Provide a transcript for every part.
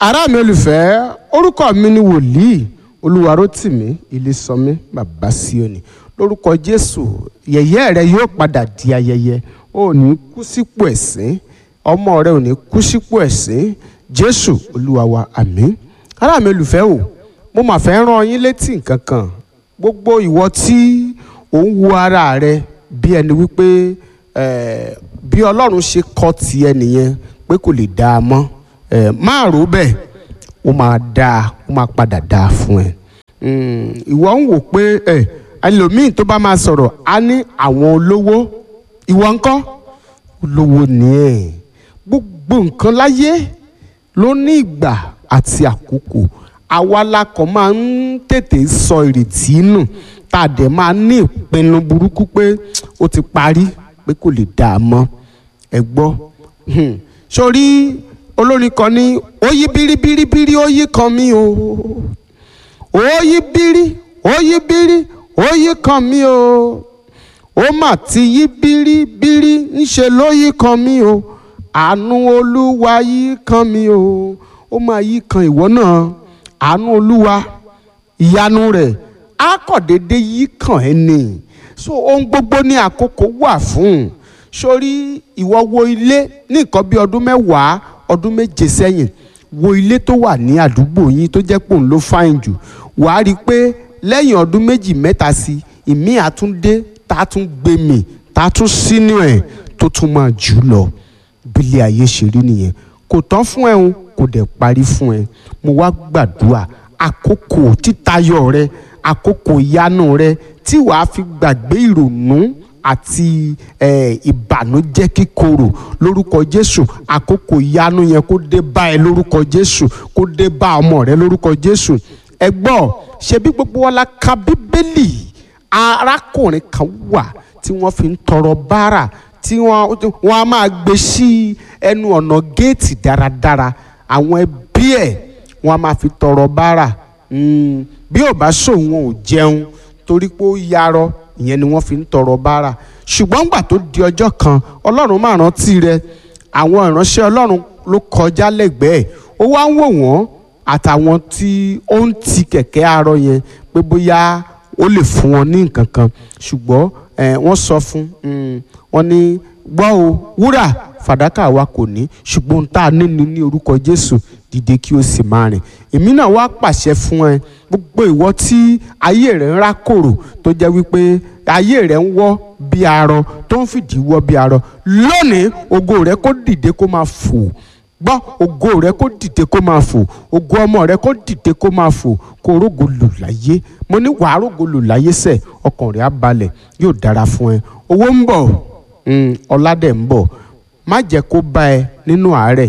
ará mi olùfẹ́ orúkọ mi ni wòlíì olúwarótìmí ilésànmí bàbá síòní lórúkọ jésù yẹ̀yẹ́ rẹ yóò padà di ayẹyẹ o ò ní kú sípò ẹ̀sín ọmọ rẹ ò ní kú sípò ẹ̀sín jésù olúwa wa àmín ará mi olùfẹ́ o mo mà fẹ́ rán yín létí nǹkan kan gbogbo ìwọ tí ò ń wo ara rẹ bí ẹni wípé eh, bí ọlọ́run ṣe kọ́ tiẹ̀ nìyẹn pé kò lè dáa mọ́ eh, máa rò bẹ́ẹ̀ ó máa dáa ó máa padà dáa fún ẹ Mm, ìwọ ń wò pé ẹ ẹlòmíì tó bá máa sọ̀rọ̀ á ní àwọn olówó ìwọ ńkọ́ olówó ni ẹ gbogbo nǹkan láyé ló ní ìgbà àti àkókò àwa la kàn máa ń tètè sọ ìrètí nù tá a dẹ̀ máa ní ìpinnu burúkú pé ó ti parí pé kò lè dáa mọ́ ẹ gbọ́ Hmm. sórí olórin kan ní ó yí bíríbíríbírí ó yí kan mí o ó yí bírí ó yí bírí ó yí kan mí o ó mà ti yí bíríbírí ńṣe ló yí kan mí o àánú olúwa yí kan mí o ó máa yí kan ìwọ náà àánú olúwa ìyanu rẹ̀ á kọ̀ déédéé yí kan ẹ́ nì so ohun gbogbo ní àkókò wà fún un sórí ìwọ wo ilé ní nǹkan bí ọdún mẹ́wàá ọdún méje sẹ́yìn wo ilé tó wà ní àdúgbò yín tó jẹ́ pòun ló fáìn jù wàá rí i pé lẹ́yìn ọdún méjì mẹ́ta sí ìmí àtúndé tá a tún gbé mì tá a tún sínú ẹ̀ tó tún máa jù lọ bílé ayé ṣe rí nìyẹn kò tán fún ẹ o kò dẹ̀ parí fún ẹ mo wá gbàdúrà àkókò títayọ rẹ àkókò ìyanu rẹ tí wàá fi gbàgbé ìrònú àti eh, ìbànújẹ́ kíkorò lórúkọ jésù àkókò ìyanu yẹn kó dé bá ẹ lórúkọ jésù kó dé bá ọmọ rẹ lórúkọ jésù ẹ gbọ́ ṣebí gbogbo wa la ka bíbélì arákùnrin kan wà tí wọ́n fi ń tọrọ bárà tí wọ́n wọ́n á máa gbé sí ẹnu ọ̀nà géètì dáradára àwọn ẹbí ẹ̀ wọ́n á máa fi tọrọ bárà Mm, bí ò bá sòun ò jẹun torí pé ó yarọ ìyẹn ni wọ́n fi ń tọrọ bárà ṣùgbọ́n gbà tó di ọjọ́ kan ọlọ́run máa rántí rẹ àwọn ìránṣẹ́ ọlọ́run ló kọjá lẹ́gbẹ̀ẹ́ ó wá ń wò wọ́n àtàwọn tí ó ń ti kẹ̀kẹ́ arọ yẹn pé bóyá ó lè fún wọn ní nǹkan kan ṣùgbọ́n eh, wọ́n sọ fún um, wọn ní gbọ́ o wúrà fàdákà wa kò ní ṣùgbọ́n tá a ní ni ní orúkọ jésù dìde kí o sì máa rìn èmi náà wá pàṣẹ fún ẹ gbogbo ìwọ tí ayé rẹ ń rákòrò tó jẹ́ wípé ayé rẹ ń wọ́ bí arọ tó ń fìdí wọ́ bí arọ lónìí ògo rẹ kó dìde kó máa fò gbọ́ ògo rẹ kó dìde kó máa fò ògo ọmọ rẹ kó dìde kó máa fò kó rógo lò láyé mo ní wàá rógo lò láyé sẹ̀ ọkàn rẹ á balẹ̀ yóò dára fún ẹ owó ń bọ̀ ọlá dẹ̀ ń bọ̀ má jẹ́ kó bá ẹ nínú àárẹ̀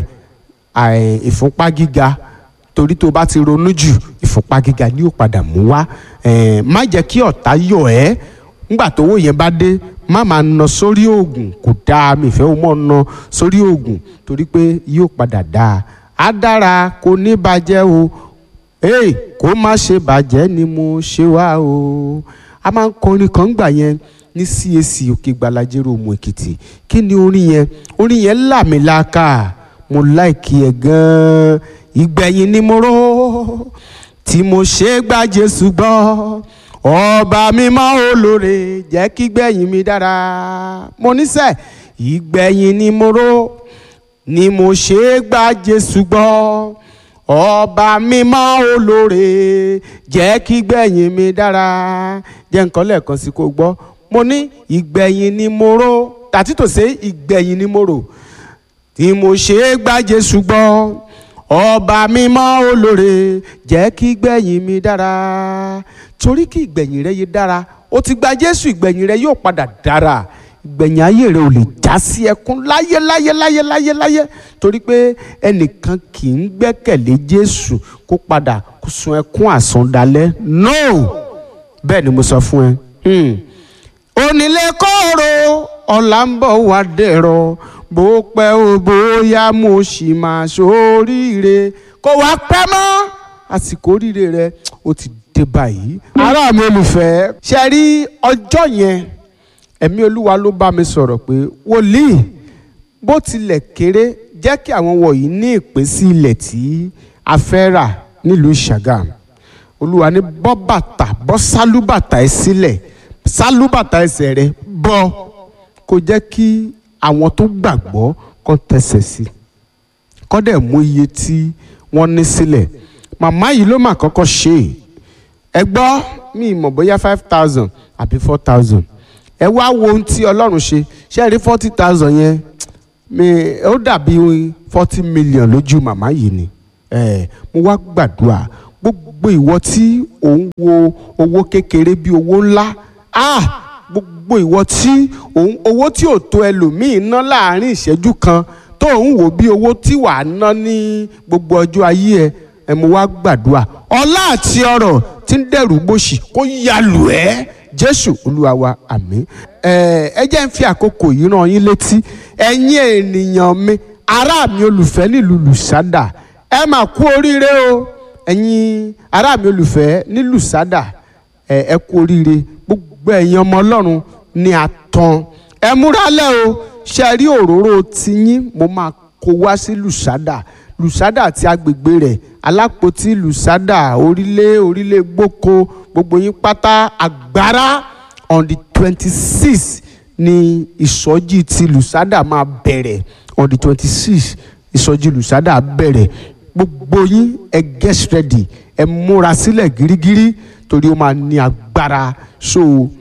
ìfúnpá gíga torí tó bá ti ronú jù ìfúnpá gíga ni yóò padà mú wá má jẹ́ kí ọ̀tá yọ̀ ẹ́ nígbà tówó yẹn bá dé má máa ná sórí oògùn kò dáa mi ìfẹ́ o mọ̀ ná sórí oògùn torí pé yóò padà dáa á dára kò ní bàjẹ́ o ee kó má ṣe bàjẹ́ ni mo ṣe wá o a máa ń kọrin kan gbà yẹn ní CAC òkè gbalajero òmù èkìtì kí ni orin yẹn orin yẹn làmìlaka mo láìkí ẹ gan-an ìgbẹ̀yìn ni mo rò tí mo ṣe gba Jésù gbọ́ ọba mímọ́ olóore jẹ́ kí gbẹ̀yìn mi dára mo níṣẹ́ ìgbẹ̀yìn ni mo rò ni mo ṣe gba Jésù gbọ́ ọba mímọ́ olóore jẹ́ kí gbẹ̀yìn mi dára jẹ́ nǹkan lẹ́ẹ̀kan sí kó gbọ́ mo ní ìgbẹ̀yìn ni mo rò tàtí tò sé ìgbẹ̀yìn ni mo rò tí mo ṣe é gba Jésù gbọ́ ọba mímọ́ olóore jẹ́ kí gbẹ̀yìn mi dára torí kí ìgbẹ̀yìn rẹ yé dára ó ti gba Jésù ìgbẹ̀yìn rẹ yóò padà dára ìgbẹ̀yìn ayé rẹ ò lè já sí ẹkún láyé láyé láyé láyé láyé torí pé ẹnìkan kì í gbẹ́kẹ̀lé Jésù kó padà kó sun ẹkún àsundalẹ̀ no bẹ́ẹ̀ ni mo sọ fún ẹ onílé kóró ọ̀la ń bọ̀ wá dẹ̀rọ̀ bó pẹ́ o bóyá mo sì máa ṣoríire kó wá pẹ́ mọ́ àsìkò oríire rẹ ó ti dé báyìí. ará mi olùfẹ́ ṣe rí ọjọ́ yẹn ẹ̀mí olúwa ló bá mi sọ̀rọ̀ pé wòlíì bó tilẹ̀ kéré jẹ́ kí àwọn wọ̀nyí ní ìpín sí ilẹ̀ tí a fẹ́ rà nílùú Ṣàgámù olúwa ní bọ́ bàtà bọ́ sálúbàtà ẹ sílẹ̀ sálúbàtà ẹsẹ̀ rẹ bọ́ kó jẹ́ kí àwọn tó gbàgbọ́ kó tẹsẹ̀ sí kó dẹ̀ mú iye tí wọ́n ní sílẹ̀ màmá yìí ló mà kọ́kọ́ ṣe é ẹ gbọ́ mi mọ̀ bóyá five thousand àbí four thousand ẹ wá wo ohun tí ọlọ́run ṣe ṣe é rí forty thousand yẹn mi ó dàbí forty million lójú màmá yìí ni ẹ mo wá gbàdúrà gbogbo ìwọ tí ò ń wo owó kékeré bí owó ńlá ah gbogbo ìwọ tí òun owó tí ò tó ẹlòmíín ná láàrin ìṣẹ́jú kan tó ń wò bí owó tí wàá ná ní gbogbo ọjọ́ ayé ẹ ẹ mo wá gbàdúrà ọlá àti ọrọ̀ tí ń dẹ̀rù gbòṣì kó yalù ẹ́ jésù olúwa wa àmín ẹ ẹ jẹ́ ń fi àkókò yìí rán yín létí ẹ̀yin ènìyàn mi ará mi olùfẹ́ nílùú lùsádà ẹ mà kú oríire o ẹ̀yin ará mi olùfẹ́ ní lùsádà ẹ ẹ kú oríire gbogbo ẹ̀yin ọmọ ọlọ́run ní àtàn ẹ múralẹ̀ o ṣe rí òróró tiyín mo máa kó wá sí lùsádà lùsádà àti agbègbè rẹ̀ alápótí lùsádà orílẹ̀ orílẹ̀ gboko gbogbo yín pátá àgbára on the twenty six ni ìsọjí ti lùsádà máa bẹ̀rẹ̀ on the twenty six ìsọjí lùsádà bẹ̀rẹ̀ gbogbo yín ẹ get ready ẹ múra sílẹ̀ gírígírí torí ó máa ní agbára so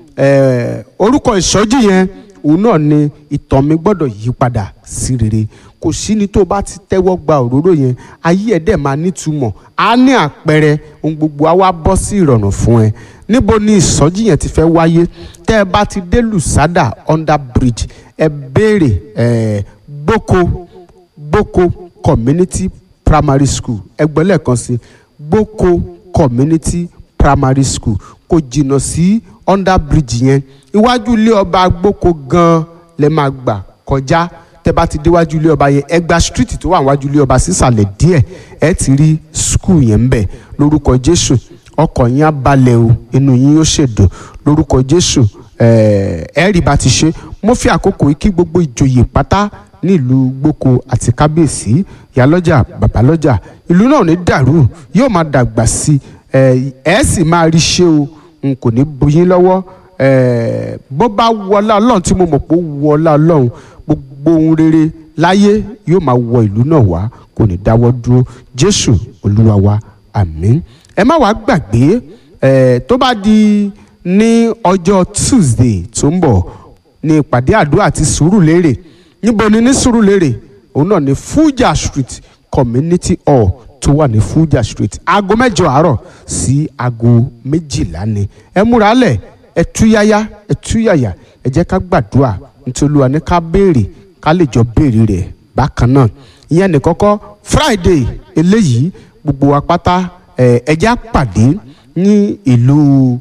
eh, orúkọ ìsọjí yẹn òun náà ni ìtàn mi gbọ́dọ̀ yí padà sí rere kò sí ni tó bá ti tẹ́wọ́ gba òróró yẹn ayé ẹ̀ dẹ̀ máa nítumọ̀ á ní àpẹẹrẹ ohun gbogbo á wá bọ́ sí ìrọ̀rùn fún ẹ níbo ni ìsọjí yẹn ti fẹ́ wáyé tẹ́ ẹ bá ti dé lùsádà under bridge ẹ béèrè ẹ gboko gboko community primary school ẹgbẹ́ lẹ́ẹ̀kan sí gboko community primary school kò jìnnà sí under bridge yẹn iwájú ilé ọba gboko gan lẹ máa gbà kọjá tẹ bá ti déwájú ilé ọba yẹn ẹgbà street tó wà wájú ilé ọba sísàlẹ̀ díẹ̀ ẹ ti rí school yẹn ń bẹ lórúkọ jésù ọkọ̀ yín á balẹ̀ o inú yín yóò ṣèdùn lórúkọ jésù ẹ rí bá ti ṣe mo fi àkókò yìí kí gbogbo ìjòyè pátá nílùú gboko àti kábíyèsí ìyálọ́jà bàbálọ́jà ìlú náà ní dàrú yóò máa dàgbà sí ẹ ẹ sì máa rí ṣe o n kò ní bu yín lọ́wọ́ ẹ bó bá wọlá ọlọ́run tí mo mọ̀ pé ó wọlá ọlọ́run gbogbo ohun rere láyé yóò máa wọ ìlú náà wá kò ní dáwọ́ dúró jésù olúwa wa àmín ẹ má wàá gbàgbé ẹ tó bá di ní ọjọ́ tuesday tó ń bọ̀ ní ìpàdé àdúrà àti sùúrùlérè níbo ni ní sùúrùlérè òun náà ní fuja street community hall tó wà ní fuja street aago mẹ́jọ àárọ̀ sí aago méjìlá ni ẹ múra lẹ̀ ẹ túyáyá ẹ túyàyà ẹ jẹ́ ká gbàdúrà nítorí Olúwa ní ká béèrè ká lè jọ béèrè rẹ̀ bákan náà ìyẹn ní kọ́kọ́ friday eléyìí gbogbo wa pátá ẹ ẹ jẹ́ á pàdé ní ìlú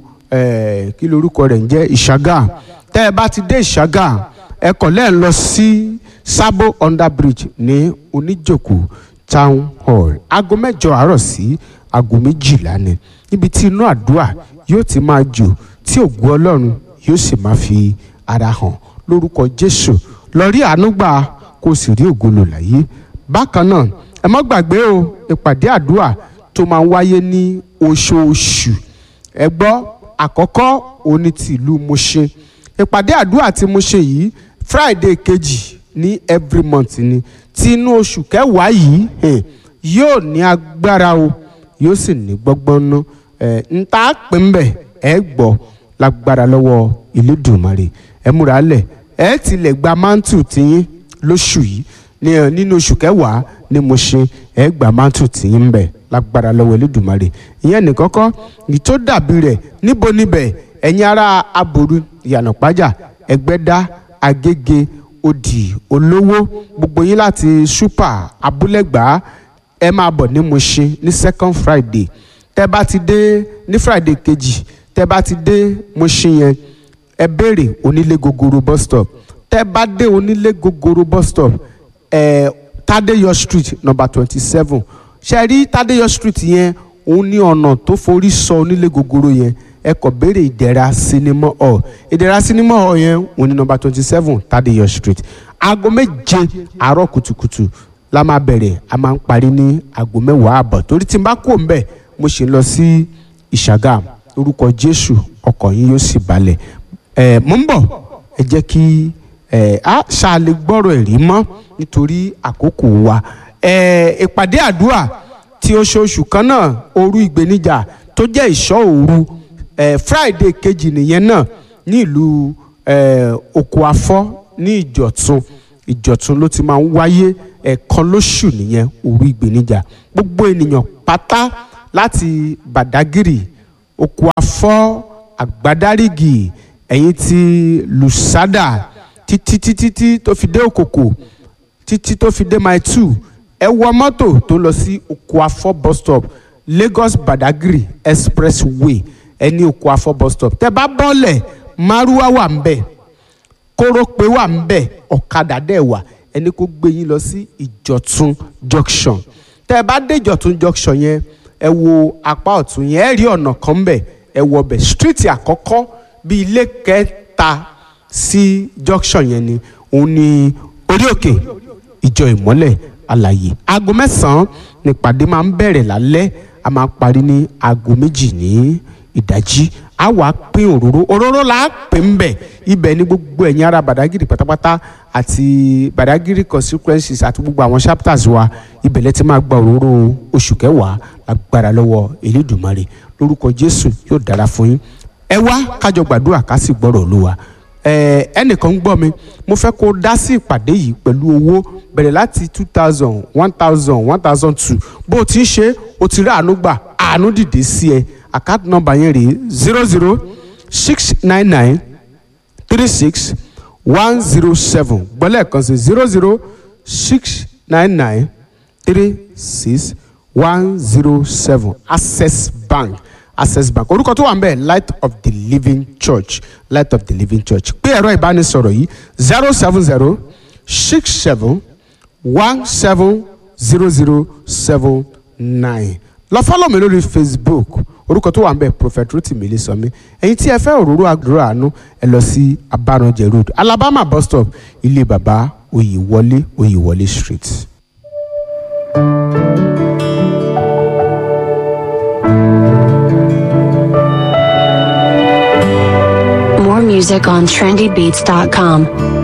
ẹ kí lorúkọ rẹ̀ ń jẹ́ ìṣàgà tẹ́ ẹ bá ti dé ìṣàgà ẹ kọ̀ lẹ́ẹ̀ lọ sí sábò under bridge ní oníjòkó town hall aago mẹ́jọ àárọ̀ sí aago méjìlá ni níbi tí inú àdúrà yóò ti máa jò tí ògùn ọlọ́run yóò sì máa fi ara hàn lórúkọ jésù lọ rí àánú gbà kó o sì rí ògo lò láyé bákan náà ẹ má gbàgbé o ìpàdé àdúrà tó máa ń wáyé ní oṣooṣù ẹ gbọ́ àkọ́kọ́ òní ti ìlú Mùṣín ìpàdé àdúrà tí mo ṣe yìí friday kejì ní every month ni tí inú oṣù kẹwàá yìí hẹ̀, yóò ní agbára o yóò sì ní gbọ́gbọ́n ná ẹ̀ ń tá pè ń bẹ̀ ẹ gbọ́ lágbára lọ́wọ́ Elédùmarè ẹ múra lẹ̀ ẹ tilẹ̀ gba mántù tiyín lóṣù yìí ní ẹ nínú oṣù kẹwàá ni mo ṣe ẹ gba mántù tiyín ń bẹ̀ lágbára lọ́wọ́ Elédùmarè ìyẹn nìkọ́kọ́ ní tó dàbí rẹ̀ níbo níbẹ̀ ẹ̀yin ará aboru ìyànàpájà ẹgbẹ́dá agége odì olówó gbogbo yín láti super abúlẹ̀gbá ẹ máa bọ̀ ní Mùṣín ní second friday tẹ́ bá ti dé ní friday kejì tẹ́ bá ti dé Mùṣín yẹn ẹ béèrè onílé gogoro bus stop tẹ́ bá dé onílé gogoro bus stop ẹ Tádéyọ̀ street number twenty seven ṣe rí Tádéyọ̀ street yẹn òun ní ọ̀nà tó forí sọ onílé gogoro yẹn ẹ kọ béèrè ìdẹ̀ra sinimá hall ìdẹ̀ra sinimá hall yẹn òun ní number twenty seven Tádéyọ̀ street aago méje àárọ̀ kùtùkùtù la máa bẹ̀rẹ̀ a máa ń parí ní aago mẹ́wàá àbọ̀ torí tí n bá kó ń bẹ̀ mo ṣe ń lọ sí ìṣàgà orúkọ jésù ọkọ̀ yín yóò sì balẹ̀ ẹ̀ mo ń bọ̀ ẹ jẹ́ kí ẹ̀ á ṣàlè gbọ́rọ̀ ẹ̀rí mọ́ nítorí àkókò wa ẹ̀ ìpàdé àdúrà tí oṣooṣù kan náà òru ìgbéníjà tó jẹ́ ìṣọ́ òru ẹ̀ friday kejì nìyẹn náà ní ìlú ẹ̀ oko afọ́ ní ìjọ̀tún ìjọ̀tún ló ti máa ń wáyé ẹ̀ẹ̀kan lóṣù nìyẹn òru ìgbéníjà gbogbo ènìyàn pátá láti bàdágìrì oko afọ́ àgbádárìgì ẹ̀yìn ti lùsádà títí títí tí tó fi dé òkòkò títí tó fi dé mile two ẹ wọ mọ́tò tó lọ sí oko afọ́ bus stop lagos badagry expressway ẹ ní oko afọ́ bus stop tẹ bá bọ́lẹ̀ márúwá wà ń bẹ̀ kórópè wà ń bẹ̀ ọ̀kadà dẹ̀ wà ẹni kó gbé yín lọ sí ìjọ̀tún junction tẹ bá dé ìjọ̀tún junction yẹn ẹ wo apá ọ̀tún yẹn ẹ rí ọ̀nà kan bẹ̀ ẹ wọ bẹ̀ street àkọ́kọ́ bí ilé kẹta sí junction yẹn ni òun ni orí òkè ìjọ ìmọ́lẹ̀ àlàyé aago mẹ́sàn-án nípàdé máa ń bẹ̀rẹ̀ lálẹ́ a máa parí ní aago méjì ní ìdájí a wà pín òróró òróró là á pè ń bẹ̀ ibẹ̀ ni gbogbo ẹ̀yin ará Badagry pátápátá àti Badagry consequences àti gbogbo àwọn chapters wa ibẹ̀ lẹ ti máa gba òróró oṣù kẹwàá agbára lọ́wọ́ Elédùmarè lórúkọ Jésù yóò dára fún yín ẹ wá kájọ gbàdúrà ká sì gbọ́rọ̀ Olúwa ẹ ẹnìkan ń gbọ́ mi mo fẹ́ kó dá sí ìpàdé yìí pẹ̀lú owó bẹ̀rẹ̀ láti two thousand one thousand one thousand two bó o ti ń ṣe o ti rí àánú gbà àánú dìde sí ẹ àkáàtì nọ́mbà yẹn rèé zero zero six nine nine three six one zero seven gbọ́lẹ̀ kan sí zero zero six nine nine three six one zero seven access bank access bank orúkọ tó wà ń bẹ̀ light of the living church light of the living church pé ẹ̀rọ ìbánisọ̀rọ̀ yìí zero seven zero six seven one seven zero zero seven nine lọ fọ́lọ̀ mi lórí facebook orúkọ tó wà ń bẹ̀ prophet rotimi ilésànmí ẹ̀yin tí ẹ fẹ́ òróró àdúrà àánú ẹ lọ sí abáranjẹ road alabama bus stop ilé bàbá oyèwọlé oyèwọlé street. More music on trendybeats.com.